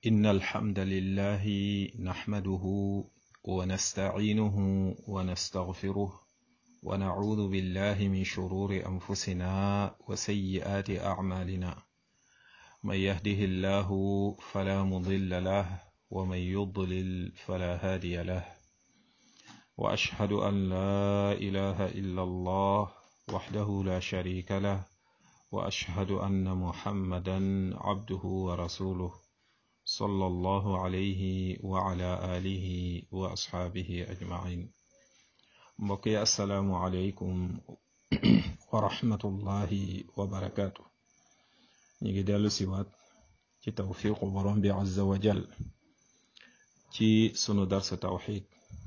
إن الحمد لله نحمده ونستعينه ونستغفره ونعوذ بالله من شرور أنفسنا وسيئات أعمالنا من يهده الله فلا مضل له ومن يضلل فلا هادي له وأشهد أن لا إله إلا الله وحده لا شريك له وأشهد أن محمدا عبده ورسوله صلى الله عليه وعلى آله وأصحابه أجمعين بقي السلام عليكم ورحمة الله وبركاته نيجي دالو سيوات ci tawfiqu borom bi azza wa jal ci sunu darsa tawxid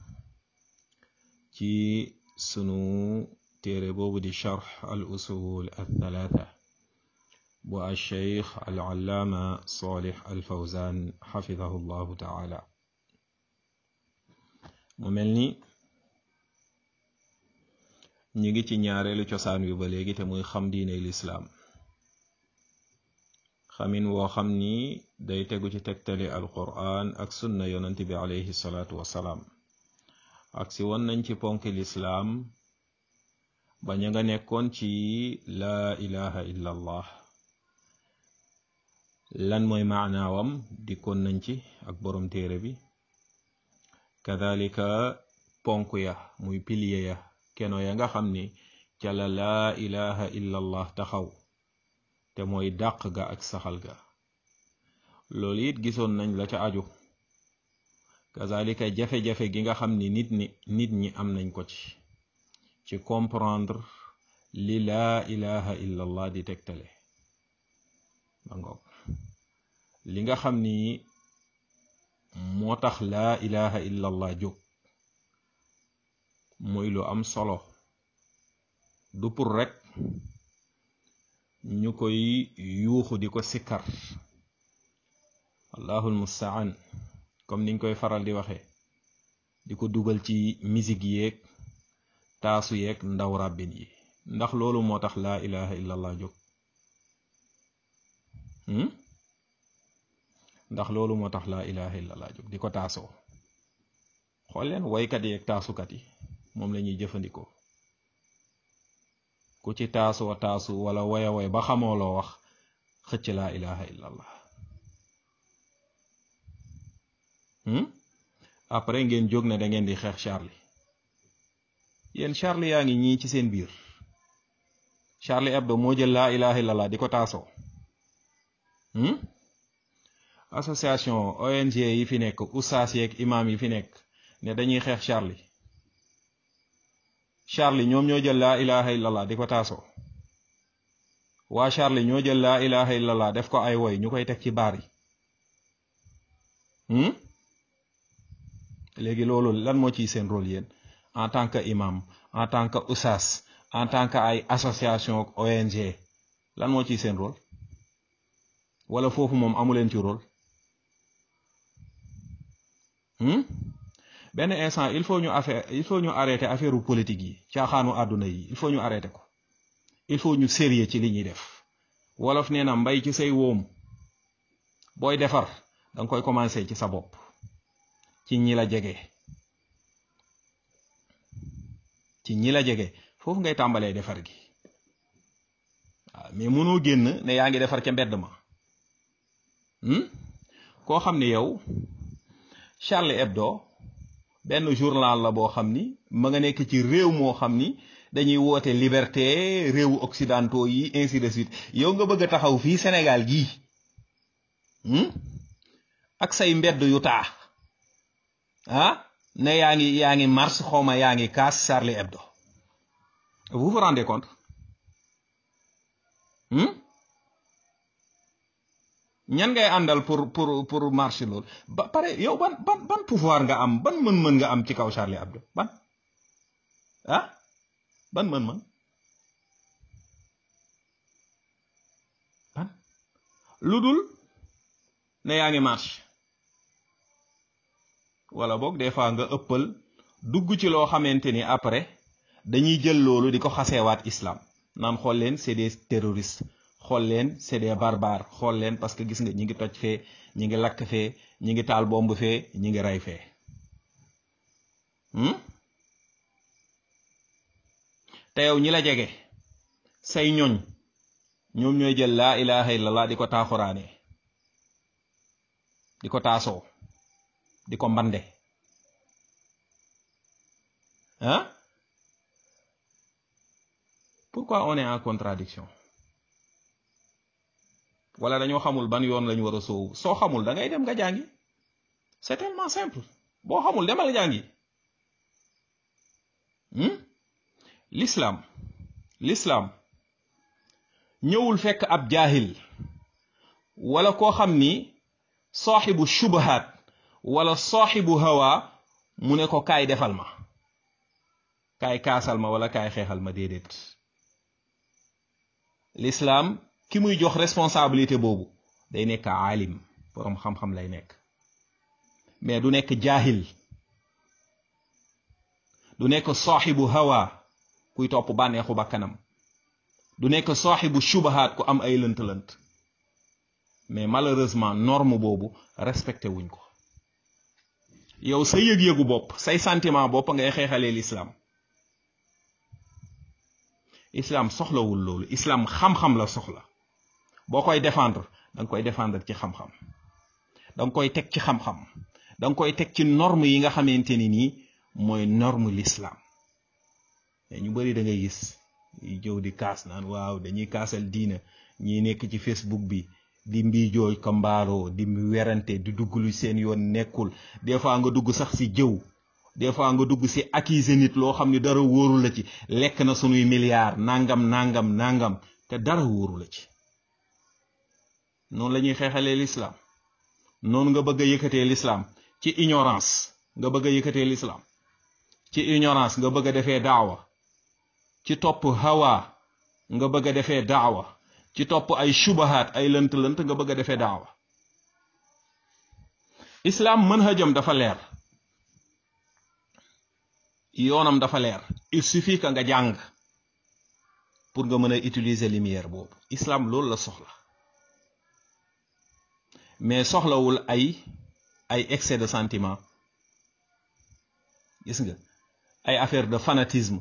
ci sunu téere boobu di charx al usul al thalatha bu al cheikh al allaama salih al fawzan xafidahu llahu taala mu mel ni ñi ngi ci ñaareelu cosaan wi ba léegi te muy xam diine lislaam xamin woo xam ni day tegu ci tegtali alquran ak sunna yonent bi alayhi salaatu wasalaam ak si won nañ ci ponk lislaam ba ña nga nekkoon ci laa ilaha illa allah lan mooy maanaawam dikkoon nañ ci ak borom téere bi kadalika ponk ya muy pilier ya keno ya nga xam ni ca la laa ilaha illa allah taxaw te mooy dàq ga ak saxal ga loolu it gisoon nañ la ca aju kazalika jafe-jafe gi nga xam ni nit ñi nit ñi am nañ ko ci ci comprendre li laa ilaha illallah di tegtale ba ngoog li nga xam ni moo tax laa ilaha illallah jóg muy lu am solo du pour rek ñu koy yuuxu di ko sikkar allahul mustaan comme niñ koy faral di waxe di ko dugal ci musique yeeg taasu yeeg ndaw ràbbin yi ndax loolu moo tax laa ilaha illallah jóg ndax loolu moo tax laa ilaha illallah jóg di ko taasoo xool leen waykat yeeg taasukat yi moom la ñuy jëfandikoo ku ci taasoo taasu wala waya way ba xamoo loo wax xëcc laa ilaha illallah après ngeen jóg ne da ngeen di xeex Charlie yéen Charlie yaa ngi ñii ci seen biir Charlie Hebdo moo jël laa ilaha illallah di ko taasoo association ONG yi fi nekk oustaz yeeg imam yi fi nekk ne dañuy xeex Charlie Charlie ñoom ñoo jël laa ilaha illallah di ko taasoo waa Charlie ñoo jël laa ilaha illallah def ko ay woy ñu koy teg ci baar yi léegi loolu lan moo ciy seen rôle yéen en tant que imam en tant que oustaz en tant que ay association ONG lan moo ciy seen rôle wala foofu moom amuleen ci rôle benn instant il faut ñu affaire il faut ñu arrêter affaire politique yi caaxaanu àdduna yi il faut ñu arrêter ko il faut ñu sérieux ci li ñuy def wolof nee na mbay ci say wóom booy defar danga koy commencer ci sa bopp ci ñi la jege ci ñi la jege foofu ngay tàmbalee defar gi waaw mais mënoo génn ne yaa ngi defar ca mbedd ma koo xam ne yow Charlie Hebdo benn journal la boo xam ni ma nga nekk ci réew moo xam ni dañuy woote liberté réewu occidentaux yi ainsi de suite yow nga bëgg a taxaw fii Sénégal gii ak say mbedd yu taa ah ne yaa ngi yaa ngi mars xawma yaa ngi kaas Charlie Hebdo vous vous rendez compte ñan ngay àndal pour pour pour marché loolu ba pare yow ban ban ban pouvoir nga am ban mën-mën nga am ci kaw Charlie Hebdo ban ah ban mën-mën ban lu dul ne yaa ngi marché wala boog des fois nga ëppal dugg ci loo xamante ni après dañuy jël loolu di ko xaseewaat islam naan xool leen c'est des terroristes xool leen c'est des barbares xool leen parce que gis nga ñi ngi toj fee ñi ngi lakk fee ñi ngi taal bomb fee ñi ngi rey fee te yow ñi la jege say ñoñ ñoom ñooy jël laa ilaha illallah di ko taaxuraane di ko taasoo di ko mbande ah pourquoi on est en contradiction wala dañoo xamul ban yoon lañu war a soowu soo xamul da ngay dem nga jàngi c'est tellement simple boo xamul demal jàngi l'islam l'islam ñëwul fekk ab jaahil wala koo xam ni saaxibu shubahaat wala saaxibu hawa mu ne ko kaay defal ma kaay kaasal ma wala kaay xeexal ma déedéet l'islam ki muy jox responsabilité boobu day nekk aalim boroom xam-xam lay nekk mais du nekk jaahil du nekk saaxibu hawa kuy topp bànneexu bakkanam du nekk saaxibu shubahaat ku am ay lënt-lënt mais malheureusement norme boobu respecté wuñ ko yow sa yëg-yëgu bopp say sentiment bopp ngay xeexalee l'islam islam soxlawul loolu islam xam-xam la soxla boo koy défendre danga koy défendre ci xam-xam danga koy teg ci xam-xam danga koy teg ci norme yi nga xamante ni nii mooy norme l'islam mais ñu bari da ngay gis yi jëw di kaas naan waaw dañuy kaasal diina ñi nekk ci facebook bi di mbiijooj ko mbaaloo di werante di dugg lu seen yoon nekkul des fois nga dugg sax ci jëw des fois nga dugg ci accuser nit loo xam ne dara wóoru la ci lekk na sunuy milliards nangam nangam nangam te dara wóoru la ci noonu la ñuy xeexalee l'islam noonu nga bëgg a yëkkatee l'islam ci ignorance nga bëgg a yëkkatee l'islam ci ignorance nga bëgg a defee daawa ci topp hawa nga bëgg a defee daawa ci topp ay shubahaat ay lënt-lënt nga bëgg a defee daawa islam manhajam dafa leer yoonam dafa leer il suffit que nga jàng pour nga mën a utiliser lumière boobu islam loolu la soxla mais soxlawul ay ay excès de sentiment gis nga ay affaire de fanatisme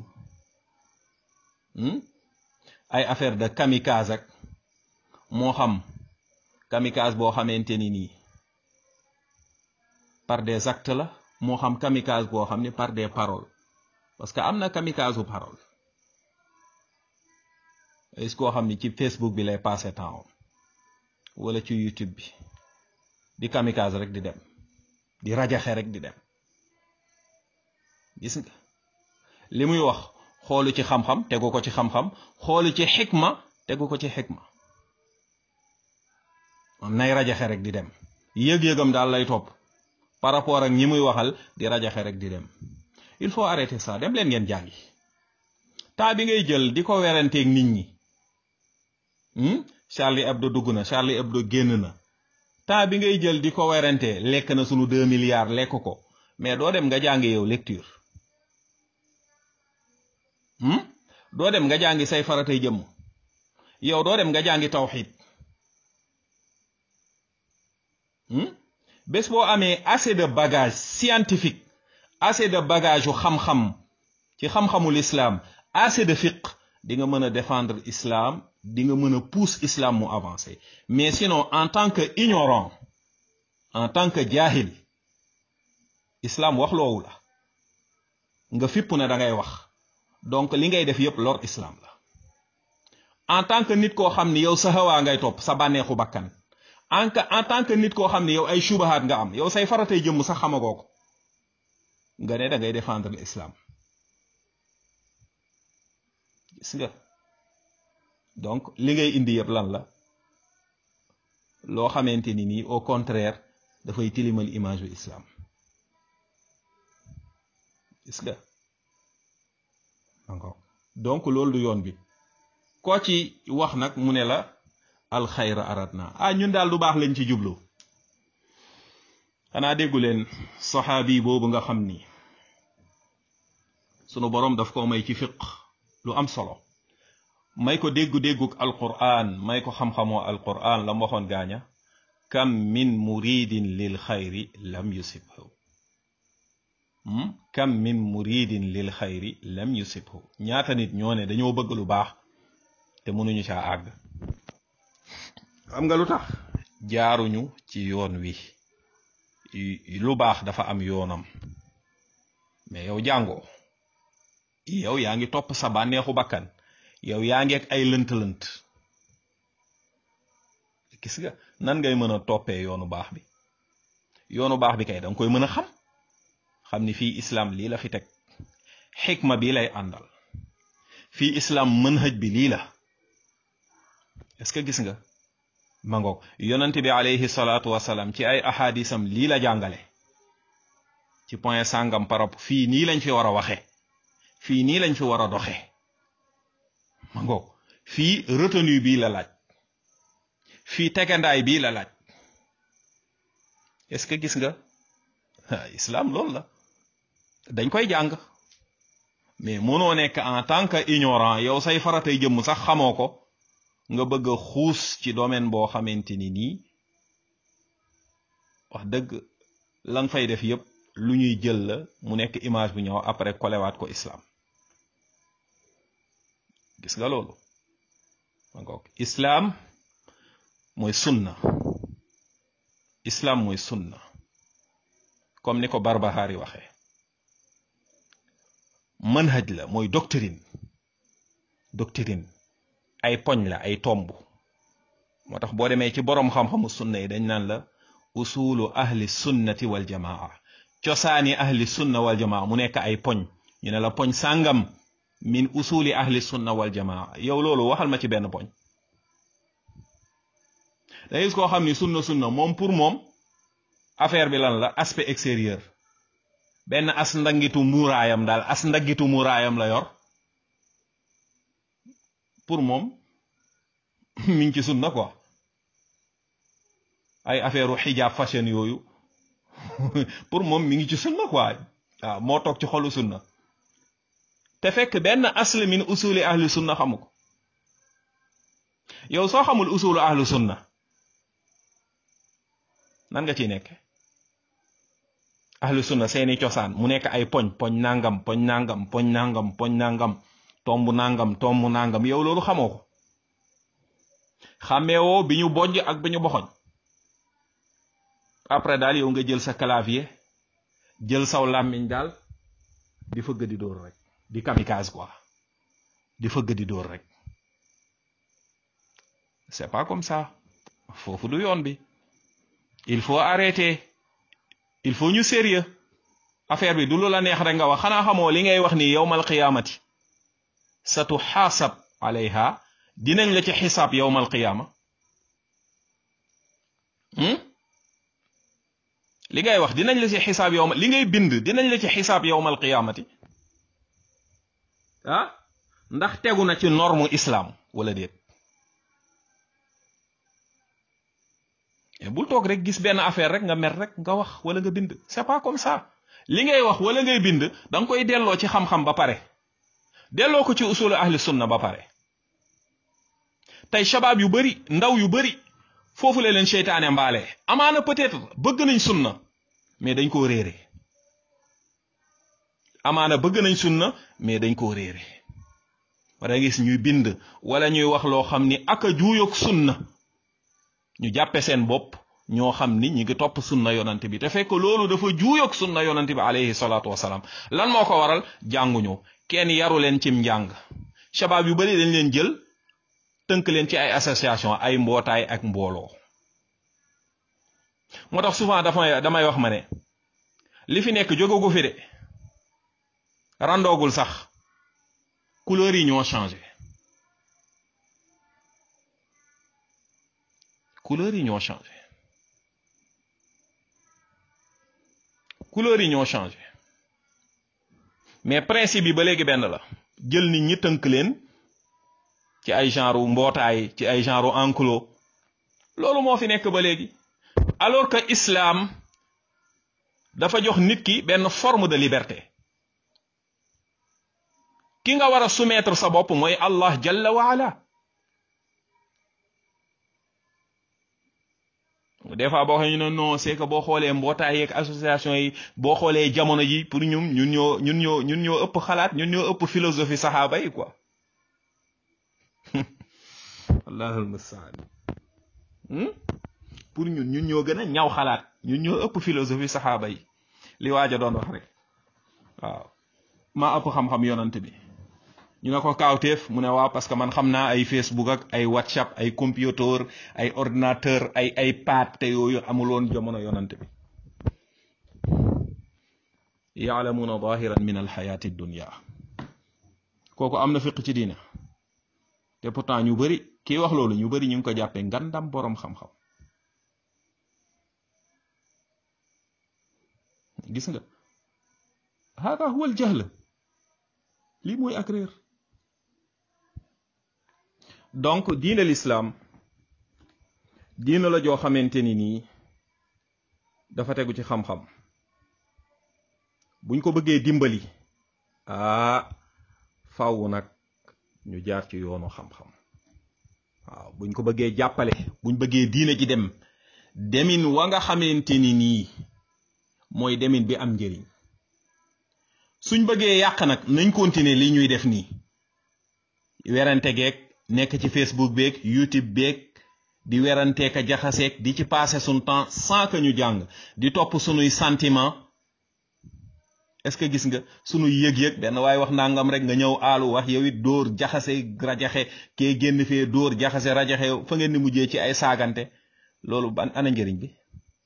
ay affaire de kamikaze ak moo xam kamikaze boo xamante ni nii par des actes la moo xam kamikaze boo xam ne par des paroles parce que am na kamikaze u parole est-ce koo xam ni ci Facebook bi lay passé temps wala ci YouTube bi di kamikaze rek di dem di rajaxe rek di dem gis nga li muy wax xoolu ci xam-xam tegu ko ci xam-xam xoolu ci xikma tegu ko ci xikma am nay rajaxe rek di dem yëg-yëgam daal lay topp par rapport ak ñi muy waxal di rajaxe rek di dem il faut arrêter ça dem leen ngeen jàngi temps bi ngay jël di ko weranteeg nit ñi Charlie Hebdo dugg na Charlie Hebdo génn na temps bi ngay jël di ko werante lekk na sunu deux milliards lekk ko mais doo dem nga jàngi yow lecture doo dem nga jàngi say faratay jëmm yow doo dem nga jàngi tawxid bés boo amee assez de bagage scientifique assez de bagage yu xam-xam ci xam-xamul islam assez de fiqh di nga mën a défendre islam di nga mën a pousse islam mu avancer mais sinon en tant que ignorant en tant que jaahil islam wax loowu la nga fipp ne da ngay wax donc li ngay def yépp lor islam la en tant que nit koo xam ni yow sa hawaa ngay topp sa bànneexu bakkan en en tant que nit koo xam ni yow ay shubahaat nga am yow say faratay jëmm sax xamagoo ko nga ne da ngay défendre l'islam gis nga donc li ngay indi yëpp lan la loo xamante ni nii au contraire dafay tilimal image u islam gis nga encore donc loolu du yoon bi koo ci wax nag mu ne la alxayra arat na ah ñun daal du baax lañ ci jublu xanaa déggu leen saxaabi boobu nga xam ni sunu boroom daf ko may ci fiq lu am solo may ko déggu-dégguk alquran may ko xam-xamoo alquran la mu waxoon gaaña kam min muridin lil xayri lam yusibhu kam min muridin lil xayri lam yusibhu ñaata nit ñoo ne dañoo bëgg lu baax te mënuñu caa àgg xam nga lu tax jaaruñu ci yoon wi lu baax dafa am yoonam mais yow jàngoo yow yaa ngi topp sa bànneexu bakkan yow yaa ngi ak ay lënt-lënt gis nga nan ngay mën a toppee yoonu baax bi yoonu baax bi kay danga koy mën a xam xam ni fii islam lii la fi teg xikma bi lay àndal fii islam manhaj bi lii la est-ce que gis nga ma ngoog yonent bi alayhi salaatu wasalaam ci ay ahadisam lii la jàngale ci point sàngam parap fii nii lañ fi war a waxe fii nii lañ fi war a doxe ma ngoog fii retenue bii la laaj fii tegandaay bii la laaj est-ce que gis nga islam loolu la dañ koy jàng mais mënoo nekk en tant que ignorant yow say faratay jëmm sax xamoo ko nga bëgg a xuus ci domaine boo xamante ni nii wax dëgg la nga fay def yépp lu ñuy jël la mu nekk image bu ñëw après kolewaat ko islam gis nga loolu donc islam mooy sunna islam mooy sunna comme ni ko Barbahari waxee manhaj la mooy doctrine doctrine ay poñ la ay tomb moo tax boo demee ci boroom xam-xamu sunna yi dañ naan la usulu ahli sunnati wal jamaa cosaani ahli sunna wal jamaa mu nekk ay poñ ñu ne la poñ sàngam min usuli ahli sunna wal jamaa yow loolu waxal ma ci benn poñ da gis koo xam ni sunna sunna moom pour moom affaire bi lan la aspect extérieur benn as ndangitu muuraayam daal as ndangitu muuraayam la yor pour moom mi ngi ci sunna quoi ay affaire u xijaab fashion yooyu pour moom mi ngi ci sunna quoi waaw moo toog ci xolu sunna te fekk benn asl min usuli ahli sunna xamu ko yow soo xamul usulu ahli sunna nan nga ciy nekk ahlu sunna seeni cosaan mu nekk ay poñ poñ nangam poñ nangam poñ nangam poñ nangam tomb nangam tomb nangam yow loolu xamoo ko xàmmeewoo bi ñu bojj ak bi ñu boxoñ après daal yow nga jël sa clavier jël saw làmmiñ daal di fëgg di dóor rek di kamikaze quoi di fëgg di dóor rek c'est pas comme ça foofu du yoon bi il faut arrêter il faut ñu sérieux affaire bi du lu la neex rek nga wax xanaa xamoo li ngay wax ni yowmal qiyaamati sa tu xaasab alayha dinañ la ci xisaab yowmal qiyaama li ngay wax dinañ la ci xisaab yowma li ngay bind dinañ la ci xisaab yowmal qiyaamati ah ndax tegu na ci norme islam wala déet bul toog rek gis benn affaire rek nga mer rek nga wax wala nga bind c'est pas comme ça li ngay wax wala ngay bind da nga koy delloo ci xam-xam ba pare delloo ko ci usulu ahli sunna ba pare tey shabaab yu bari ndaw yu bari foofu la leen seytaane mbaale amaana peut-être bëgg nañ sunna mais dañ koo réere amaana bëgg nañ sunna mais dañ koo réere wala gis ñuy bind wala ñuy wax loo xam ni aka juuyoog sunna ñu jàppe seen bopp ñoo xam ni ñi ngi topp sunna yonante bi te fekk loolu dafa juuyoog sunna yonante bi alayhi salaatu wasalaam lan moo ko waral jànguñu kenn yaru leen cim njàng shabaab yu bari dañ leen jël tënk leen ci ay association ay mbootaay ak mbooloo moo tax souvent dafa damay wax ma ne li fi nekk jógagu fi de randoogul sax couleur yi ñoo changé couleur yi ñoo changé couleur yi ñoo changé mais principe bi ba léegi benn la jël nit ñi tënk leen ci ay genre mbootaay ci ay genre enclos loolu moo fi nekk ba léegi alors que islam dafa jox nit ki benn forme de liberté ki nga war a soumettre sa bopp mooy allah jalla wa ala des fois boo xam ñu ne non c'est que boo xoolee mbootaay yeeg association yi boo xoolee jamono ji pour ñun ñun ñoo ñun ñoo ñun ñoo ëpp xalaat ñun ñoo ëpp philosophie saxaaba yi quoi allahul mustaan pour ñun ñun ñoo gën a ñaw xalaat ñun ñoo ëpp philosophie saxaaba yi li waaja doon wax rek waaw maa ëpp xam-xam yonant bi ñu ne ko kaawteef mu ne waaw parce que man xam naa ay Facebook ak ay WhatsApp ay computer ay ordinateur ay ay paat te yooyu amuloon jamono yonant bi yaalamuuna zahiran min alxayaati dunya kooku am na fiq ci diina te pourtant ñu bari kii wax loolu ñu bari ñu ngi ko jàppee ngandam boroom xam-xam gis nga hada huwa al jahl lii mooy ak réer donc diina l'islam diina la joo xamante ni nii dafa tegu ci xam-xam buñ ko bëggee dimbali ah faaw nag ñu jaar ci yoonu xam-xam waaw buñ ko bëggee jàppale buñ bëggee diina ji dem demin wa nga xamante ni nii mooy demin bi am njëriñ suñ bëggee yàq nag nañ continuer li ñuy def nii werante geeg nekk ci Facebook beeg YouTube beeg di werantee ka jaxaseeg di ci passer suñ temps sans que ñu jàng di topp sunuy sentiment est-ce que gis nga sunu yëg-yëg benn waaye wax nangam rek nga ñëw aalu wax yow it dóor jaxase rajaxe kee génn fee dóor jaxase rajaxe fa ngeen ni mujjee ci ay saagante loolu ban ana njëriñ bi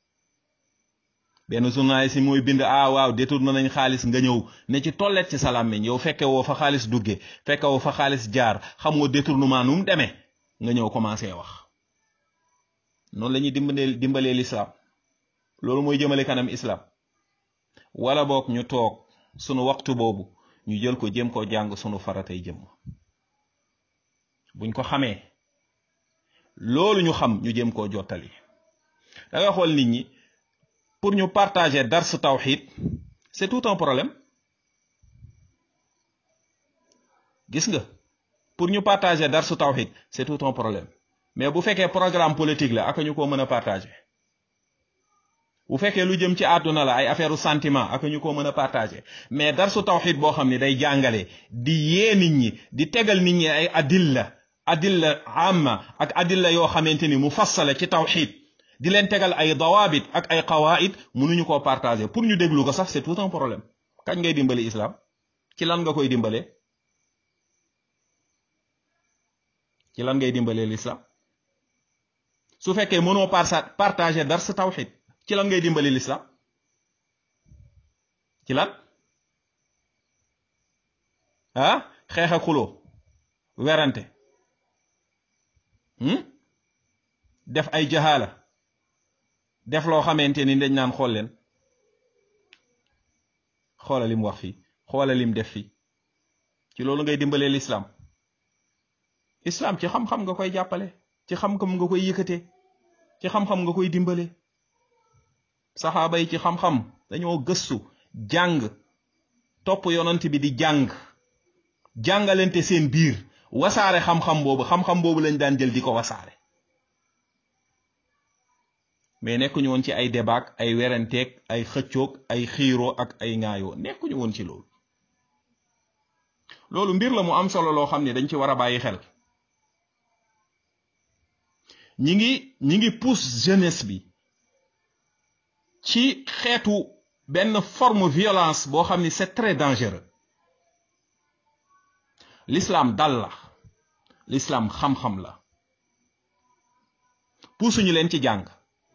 benn journaliste si mooy bind ah waaw détourné nañ xaalis nga ñëw ne ci tollet ci sa làmmiñ yow fekke woo fa xaalis dugge fekke woo fa xaalis jaar xamoo détournement nu mu demee nga ñëw commencé wax noonu la ñuy dimbalee dimbalee l'islam loolu mooy jëmale kanam islam wala boog ñu toog sunu waxtu boobu ñu jël ko jëm ko jàng sunu faratay jëm buñ ko xamee loolu ñu xam ñu jëm koo jottali da nga xool nit ñi pour ñu partager dars tawxid c'est tout un problème gis nga pour ñu partager dars tawxid c'est tout un problème mais bu fekkee programme politique la ak ñu ko mën a partager bu fekkee lu jëm ci àdduna la ay affaire sentiment ak ñu ko mën a partager mais darsu tawxid boo xam ne day jàngale di yee nit ñi di tegal nit ñi ay adilla adilla amma ak adilla yoo xamante ni mu fassala ci tawxid di leen tegal ay dawaabit ak ay qawaid mënuñu koo partager pour ñu déglu ko sax c'est tout un problème kañ ngay dimbali islam ci lan nga koy dimbale ci lan ngay dimbalee l'islam su fekkee mënoo partager dars tawxid ci lan ngay dimbali l'islam ci lan ah xeex ak xuloo werante def ay jahaala def loo xamante ni dañ naan xool leen xoola lim wax fii xoola lim def fii ci loolu ngay dimbalee l'islam islam ci xam-xam nga koy jàppale ci xam-xam nga koy yëkkatee ci xam-xam nga koy dimbale saxaaba yi ci xam-xam dañoo gëstu jàng topp yonant bi di jàng jàngalante seen biir wasaare xam-xam boobu xam-xam boobu lañ daan jël di ko wasaare mais nekkuñu woon ci ay débat ay werenteeg ay xëccoog ay xiiroo ak ay ŋaayoo nekkuñu woon ci loolu loolu mbir la mu am solo loo xam ne dañ ci war a bàyyi xel ñi ngi ñi ngi pousse jeunesse bi ci xeetu benn forme violence boo xam ni c'est très dangereux l'islam dal la l'islam xam-xam la puusuñu leen ci jàng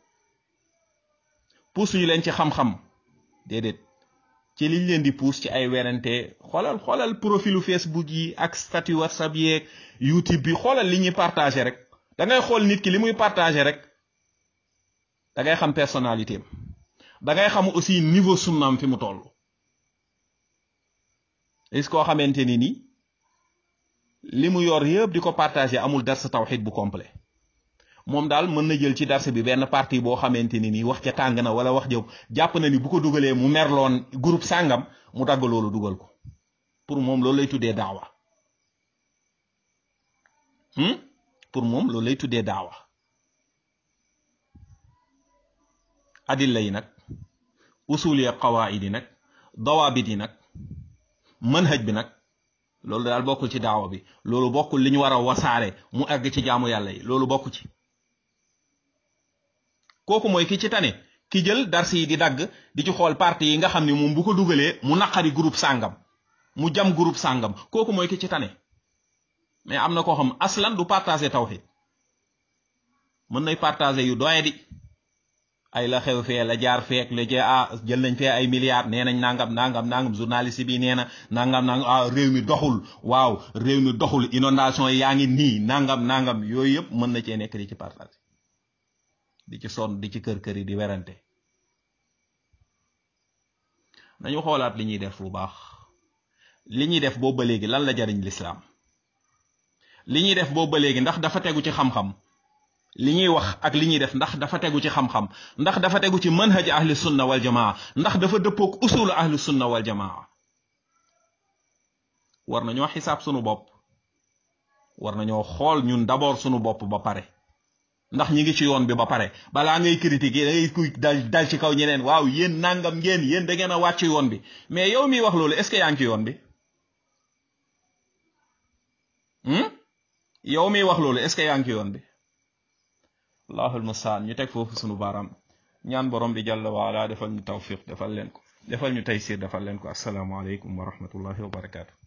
puusuñu leen ci xam-xam déedéet ci liñ leen di puus ci ay werante xoolal xoolal profilu Facebook yi ak statut WhatsApp yeeg YouTube bi xoolal li ñuy partagé rek da ngay xool nit ki li muy partagé rek da ngay xam personnalité am da ngay xam aussi niveau sunnaam fi mu toll est-ce koo xamante ni ni li mu yor yëpp di ko partagé amul dars tawxid bu complet moom daal mën na jël ci dars bi benn partie boo xamante ni nii wax ca tàng na wala wax jëw jàpp na ni bu ko dugalee mu merloon groupe sàngam mu dagg loolu dugal ko pour moom loolu lay tuddee daawa pour moom loolu lay tuddee daawa adilla yi nag usul ya qawaid yi nag dawaabit yi nag manhaj bi nag loolu daal bokkul ci daawa bi loolu bokkul li ñu war a wasaare mu àgg ci jaamu yàlla yi loolu bokku ci kooku mooy ki ci tane ki jël dars yi di dagg di ci xool parti yi nga xam ne moom bu ko dugalee mu naqari groupe sàngam mu jam groupe sàngam kooku mooy ki ci tane mais am na koo xam aslan du partager tawhid mën nay partager yu doye di ay la xew fee la jaar feek la jee ah jël nañ fee ay milliards nee nañ nangam nangam nangam journaliste bi nee na nangam nangam ah réew mi doxul waaw réew mi doxul inondation yaa ngi nii nangam nangam yooyu yëpp mën na cee nekk di ci partager di ci sonn di ci kër kër yi di werante nañu xoolaat li ñuy def bu baax li ñuy def boobu ba léegi lan la jariñ lislaam li ñuy def boobu ba léegi ndax dafa tegu ci xam-xam li ñuy wax ak li ñuy def ndax dafa tegu ci xam-xam ndax dafa tegu ci manhaj ahli sunna wal jamaa ndax dafa dëppoog usulu ahli sunna wal jamaa war nañoo xisaab sunu bopp war nañoo xool ñun d'abord sunu bopp ba pare ndax ñi ngi ci yoon bi ba pare balaa ngay critiquer da ngay kuy dal dal ci kaw ñeneen waaw yéen nangam ngeen yéen da ngeen a wàcc yoon bi mais yow miy wax loolu est-ce que yaa ngi ci yoon bi yow miy wax loolu est-ce que yaa ngi ci yoon bi allahul mustaan ñu teg foofu sunu baaraam ñaan borom bi jàlla waala defal ñu tawfiq defal leen ko defal ñu taysir defal leen ko assalaamu aleykum wa rahmatullahi wa barakaatu